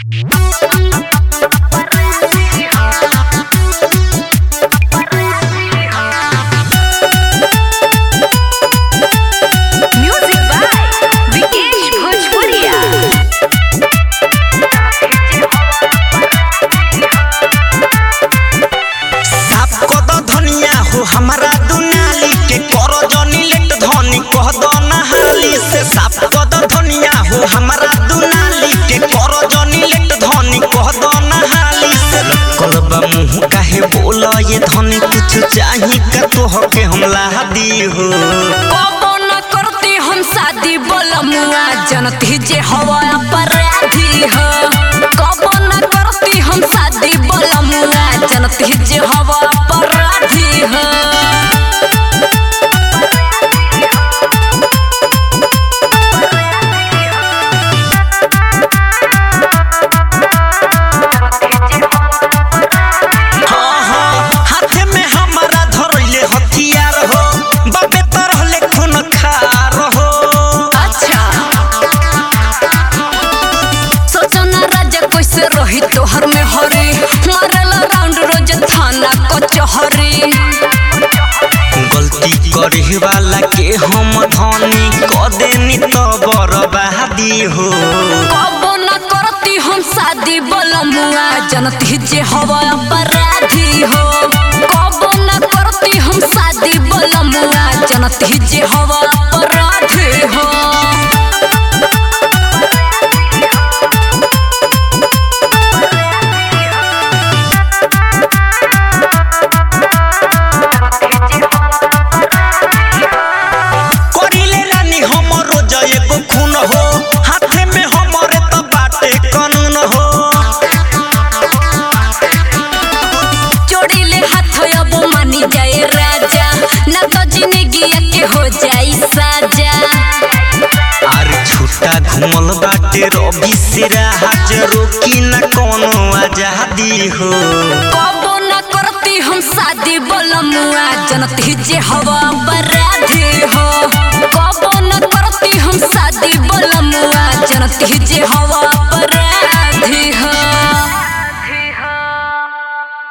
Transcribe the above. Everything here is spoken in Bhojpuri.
Music by Vikesh Bhojpuria. साफ कद धनिया हो हमारा दुनाली के कर जनी लेट धनी कह द नहाली से साफ कद धनिया हो हमारा दुनाली के कर जनी लेट धनी कह द नहाली से कलबा मुंह काहे बोल ये धनी कुछ चाही का तोह के हमला दी हो कबो न करती हम शादी बलमुआ जनती जे हवा अपराधी हो कबो न करती हम शादी बलमुआ जनती जे हवा अपराधी हो हाँ हाँ हाथे में हमारा धरले हथियार हो बाबे तरह ले खून खार हो अच्छा सोचो ना राजा कैसे रही तोहर में हरी मारेला राउंड रोज थाना कचहरी गलती करे वाला के हम धनी क देनी तो बर्बादी हो कबो न करती हम शादी बलमुआ जनती जे हवा अपराधी हो कबो न करती हम शादी बलमुआ जनती जे हवा अपराधी हो करिले रानी हमरो जय एगो खून हो हाथे में हमरे त बाटे कानून हो जोड़ी ले हाथ अब मानी जाए राजा न तो जिंदगी के हो जाई साजा अरे छुट्टा घुमल बाटे रवि सिरा हाजरो की न कोनो आजादी हो कबो न करती हम शादी बलमुआ जनती जे हवा अपराधी हो कबो न करती हम शादी बलमुआ जनती जे हवा